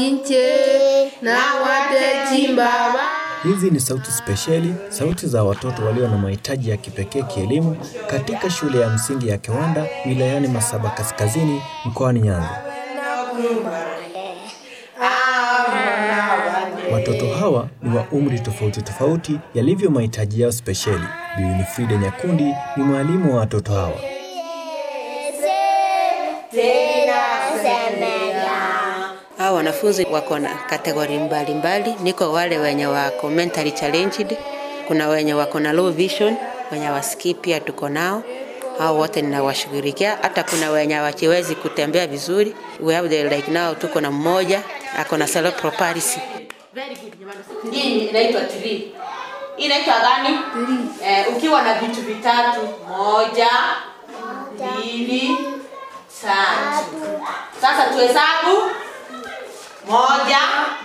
inche na watechimba Hizi ni sauti spesheli, sauti za watoto walio na mahitaji ya kipekee kielimu katika shule ya msingi ya Kiwanda wilayani Masaba Kaskazini mkoani Nyanza. Watoto hawa ni wa umri tofauti tofauti yalivyo mahitaji yao spesheli. Bi Winifrida Nyakundi ni mwalimu wa watoto hawa. Hao wanafunzi wako na kategori mbalimbali. Niko wale wenye wako mentally challenged, kuna wenye wako na low vision, wenye wasikii pia tuko nao. Hao wote ninawashughulikia. Hata kuna wenye hawajiwezi kutembea vizuri. We have the, like now tuko na mmoja ako na cerebral palsy. Very good jamani. Hii inaitwa tree. Hii inaitwa gani? Eh, ukiwa na vitu vitatu, moja, mbili, tatu. Sasa tuhesabu moja,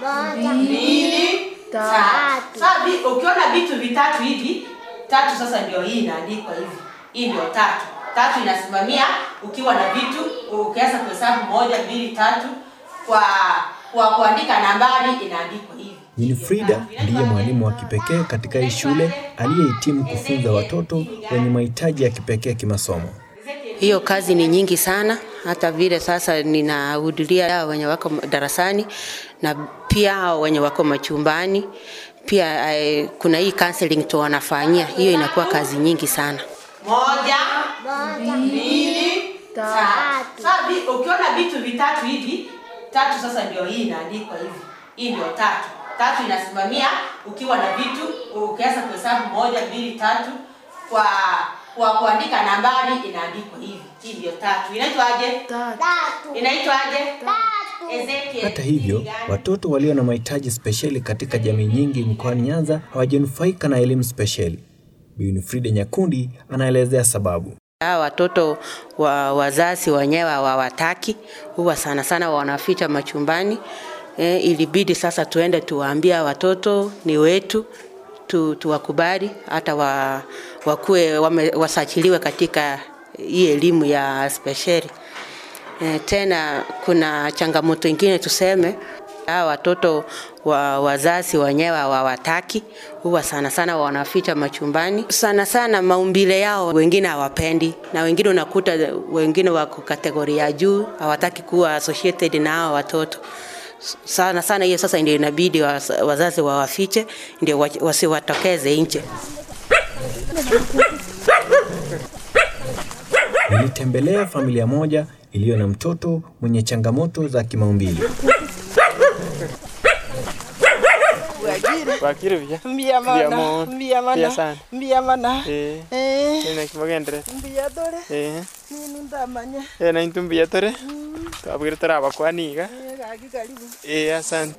mbili, tatu. Sasa vi- ukiona vitu vitatu hivi, tatu sasa ndio hii inaandikwa hivi. Hii ndio tatu. Tatu inasimamia ukiwa na vitu, ukianza kuhesabu moja, mbili, tatu kwa kwa kuandika nambari inaandikwa hivi. Winifrida ndiye mwalimu wa kipekee katika hii shule aliyehitimu kufunza watoto wenye mahitaji ya kipekee kimasomo. Hiyo kazi ni nyingi sana, hata vile sasa ninahudhuria hao wenye wako darasani na pia hao wenye wako machumbani. Pia eh, kuna hii counseling tu wanafanyia, hiyo inakuwa kazi nyingi sana. moja, mbili, tatu. Sasa vi- ukiona vitu vitatu hivi, tatu sasa ndio hii inaandikwa hivi. Hii ndio tatu. Tatu inasimamia ukiwa na vitu, ukianza kuhesabu moja, mbili, tatu kwa kwa kuandika nambari inaandikwa hivi. Hii ndio tatu. Inaitwaje? Inaitwaje? Ezekiel. Hata hivyo, watoto walio na mahitaji spesheli katika jamii nyingi mkoani Nyanza hawajanufaika na elimu spesheli. Bi Winifrida Nyakundi anaelezea sababu. Hawa watoto wa wazazi wenyewe hawawataki, huwa sana sana wanaficha machumbani. E, ilibidi sasa tuende tuwaambia watoto ni wetu tu, tuwakubali hata wa, wakuwe wame, wasajiliwe katika hii elimu ya spesheli. E, tena kuna changamoto ingine tuseme, hawa watoto wa wazazi wenyewe hawawataki, huwa sana sana wanaficha machumbani. Sana sana maumbile yao wengine hawapendi, na wengine unakuta wengine wako kategori ya juu, hawataki kuwa associated na hao watoto sana sana. Hiyo sasa ndio inabidi waz- wazazi wawafiche, ndio wa- wasiwatokeze nje. Nilitembelea familia moja iliyo na mtoto mwenye changamoto za kimaumbile. Bakire bia. Mbia Mbia mana, mo. mbia Mbia mana, sana. mbia mana. Eh. Eh, Ina kimagendere. mbia dore, Eh. ninu ndamanya. Eh na intu mbia tore. Twabwire turaba kwaniga. Eh, gaki karibu. Eh asante.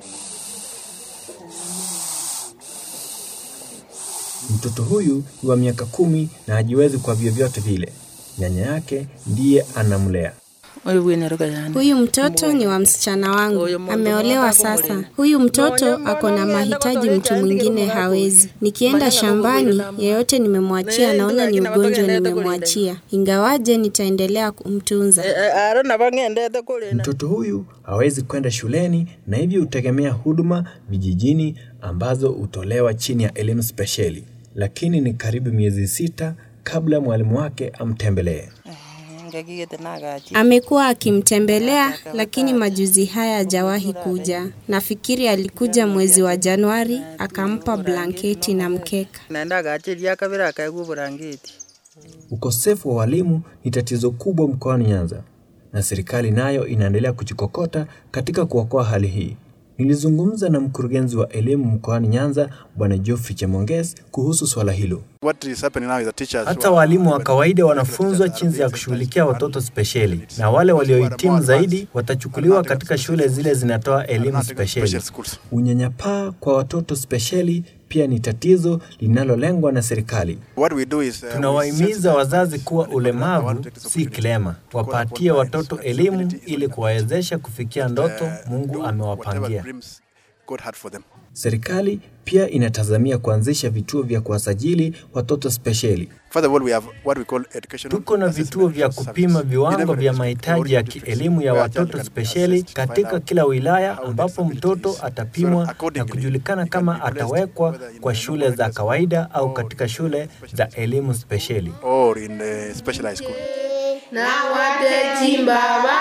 Mtoto huyu ni wa miaka kumi na hajiwezi kwa vyovyote vile. Nyanya yake ndiye anamlea. Huyu mtoto ni wa msichana wangu, ameolewa sasa. Huyu mtoto ako na mahitaji mtu mwingine hawezi. Nikienda shambani, yeyote nimemwachia, naona ni ugonjwa nimemwachia, ingawaje nitaendelea kumtunza. Aro na bangendete kule. Mtoto huyu hawezi kwenda shuleni na hivyo hutegemea huduma vijijini ambazo hutolewa chini ya elimu spesheli, lakini ni karibu miezi sita kabla mwalimu wake amtembelee. Ngagigete nagachi. Amekuwa akimtembelea lakini majuzi haya hajawahi kuja. Nafikiri alikuja mwezi wa Januari akampa blanketi na mkeka. Nenda gachiria kabira kaigua burangeti. Ukosefu wa walimu ni tatizo kubwa mkoani Nyanza na serikali nayo inaendelea kujikokota katika kuokoa hali hii. Nilizungumza na mkurugenzi wa elimu mkoani Nyanza Bwana Geoffrey Chemonges kuhusu swala hilo. What is happening now is the teachers Hata walimu wa kawaida wanafunzwa jinsi ya kushughulikia watoto spesheli, na wale waliohitimu zaidi watachukuliwa katika shule zile zinatoa elimu spesheli. Unyanyapaa kwa watoto spesheli pia ni tatizo linalolengwa na serikali. What we do is uh, Tunawahimiza wazazi kuwa ulemavu si kilema, wapatie watoto elimu ili kuwawezesha kufikia ndoto Mungu amewapangia. God had for them. Serikali pia inatazamia kuanzisha vituo vya kuwasajili watoto spesheli. Further of all, we have what we call educational Tuko na assessment vituo vya services. kupima In viwango every vya district, mahitaji ya all districts kielimu ya where a child watoto can be spesheli assessed to find katika out kila wilaya how ambapo their mtoto abilities. So atapimwa na accordingly, kujulikana he can kama be placed atawekwa whether in kwa the shule normal za regular kawaida au or katika shule za elimu spesheli. or in the specialized school. na wateji baba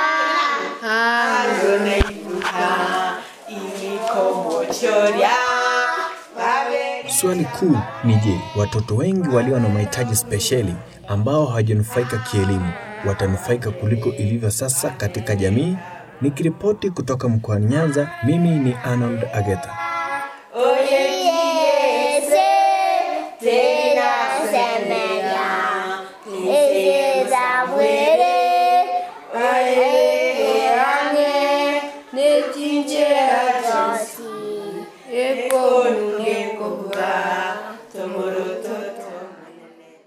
Swali kuu ni je, watoto wengi walio na mahitaji spesheli ambao hawajanufaika kielimu watanufaika kuliko ilivyo sasa katika jamii? Nikiripoti kutoka mkoani Nyanza, mimi ni Arnold Agetha.